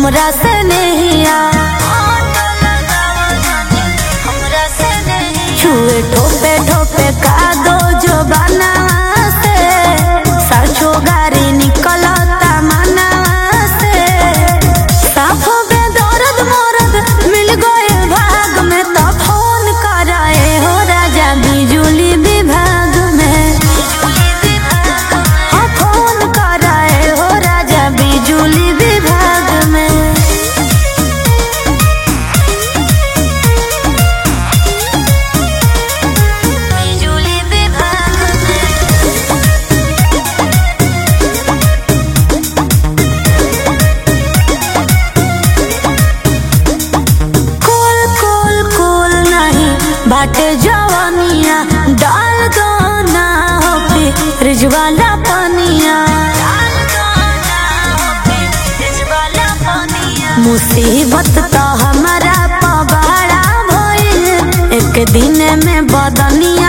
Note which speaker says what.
Speaker 1: हमरा से नहिया छुए ठोपे ठोपे का दो जो बना से सरछो गारी निकलता मना से साफो बे दर्द मरद मिल गए भाग में तो फोन कराए हो राजा बिजुली विभाग में हाँ फोन कराए हो राजा बिजुली विभाग में बिजुली विभाग में कोल कोल कोल नहीं बाटे जवानिया डाल दो ना हो फ्रिज वाला पानिया मुसीबत तो हमारा पबाड़ा भइल एक दिन में बदनिया